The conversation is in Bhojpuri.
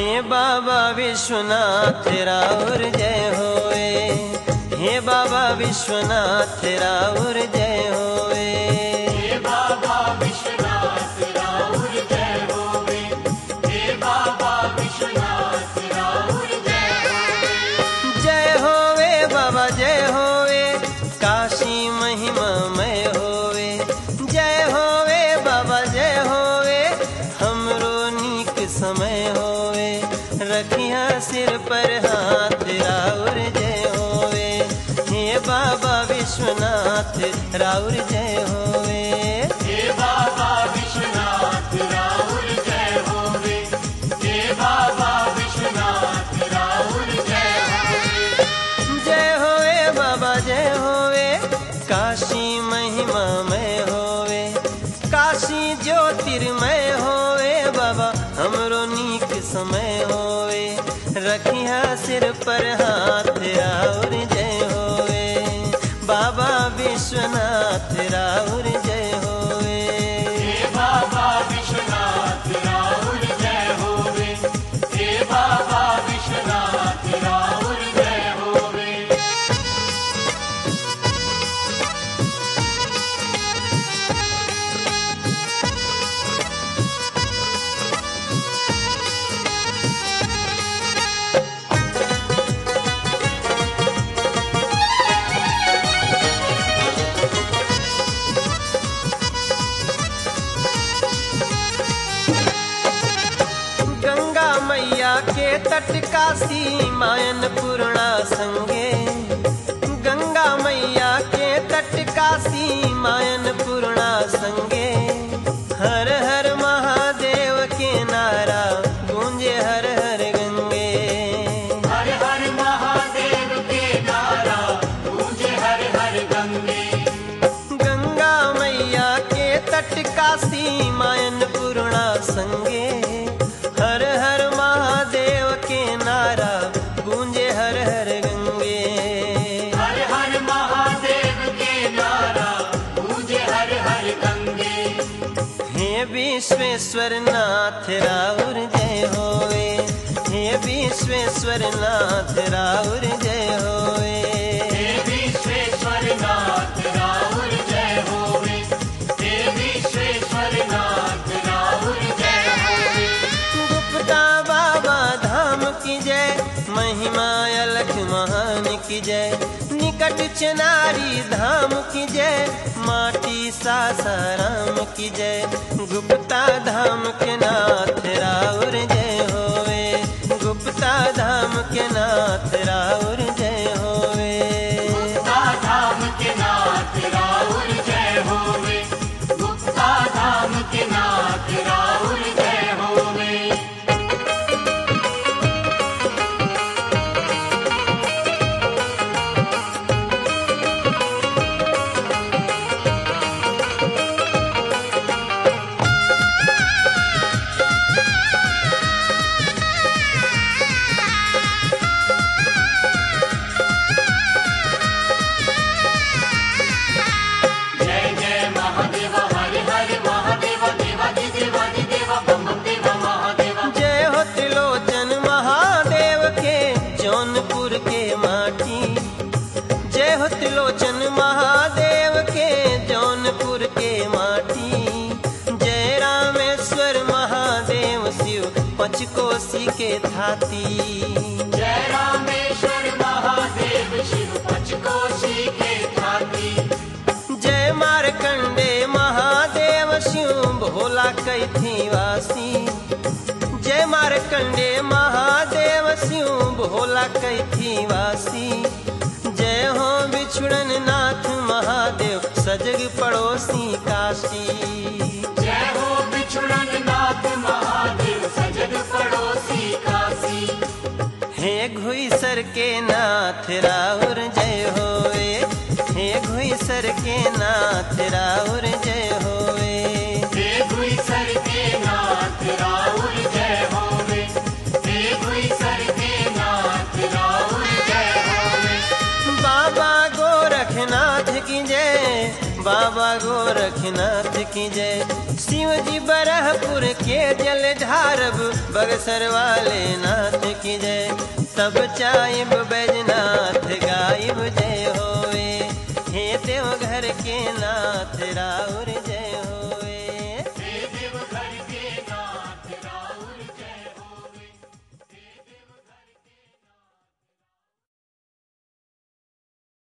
हे बाबा विश्वनाथ राउर जय होए हे बाबा विश्वनाथ राउर जय होए हे बाबा विश्वनाथ राहुल जय होवे हे बाबा विश्वनाथ राहुल जय होवे जय होवे बाबा जय होवे काशी महिमा मय होवे जय होवे बाबा जय होवे हमरो नीक समय होवे रखिया सिर पर हाथ राउर जय होवे हे बाबा विश्वनाथ राउर जय होवे हे बाबा विश्वनाथ राहुल जय होवे हे बाबा विश्वनाथ राहुल जय होवे जय होवे बाबा जय होवे काशी महिमा मय होवे काशी ज्योतिर्मय होवे बाबा हमरो नीक समय होवे रखिया सिर पर हाथ राउर जय होवे बाबा विश्वनाथ राउर जय होवे हे बाबा विश्वनाथ राहुल जय होवे हे बाबा विश्वनाथ राहुल जय होवे गंगा मैया के तट काशी मायन पूर्णा संगे गंगा मैया के तट काशी मायन पूर्णा संगे हर हर महादेव के नारा गूंजे हर हर गंगे हर हर महादेव के नारा गूंजे हर हर गंगे गंगा मैया के तट काशी मायन पूर्णा संगे हर हर महादेव के नारा गूंजे हर हर गंगे हर हर महादेव के नारा गूंजे हर हर गंगे हे विश्वेश्वर नाथ राउर जय होवे हे विश्वेश्वर नाथ राउर जय होवे हे विश्वेश्वर नाथ राहुल जय होवे हे विश्वेश्वर नाथ राहुल जय होवे गुप्ता बाबा धाम की जय महिमा अलख महान की जय निकट चनारी धाम की जय माटी सासाराम की जय गुप्ता धाम के नाथ राउर जय होवे गुप्ता धाम के नाथ राउर जय होवे गुप्ता धाम के नाथ राहुल जय होवे गुप्ता धाम के नाथ राहुल जय होवे जय जय महादेव हर हर महादेव देवादि देवादि देव बम बम देव महादेव जय हो त्रिलोचन महादेव के जौनपुर के माटी जय हो त्रिलोचन महादेव के जौनपुर के माटी जय रामेश्वर महादेव शिव पचकोसी के थाती जय रामेश्वर महादेव शिव पचकोशी के थाती जय मारकंडे महादेव शिव भोला कैथी वासी जय मारकंडे महादेव शिव भोला कैथी वासी जय हो बिछुड़न नाथ महादेव सजग पड़ोसी काशी जय हो बिछुड़न नाथ महादेव सजग पड़ोसी काशी हे घुईसर के नाथ राउर जय होवे हे घुईसर के नाथ राउर जय होवे हे गुई सर के नाथ राहुल जय होवे हे गुई सर के नाथ राहुल जय होवे बाबा गोरखनाथ की जय बाबा गोरख गोरखनाथ की जय शिव जी बरहपुर के जल ढारब बगसर वाले नाथ की जय तब चाइब बैजनाथ गायब जय होवे हे देव घर के नाथ राउर जय हो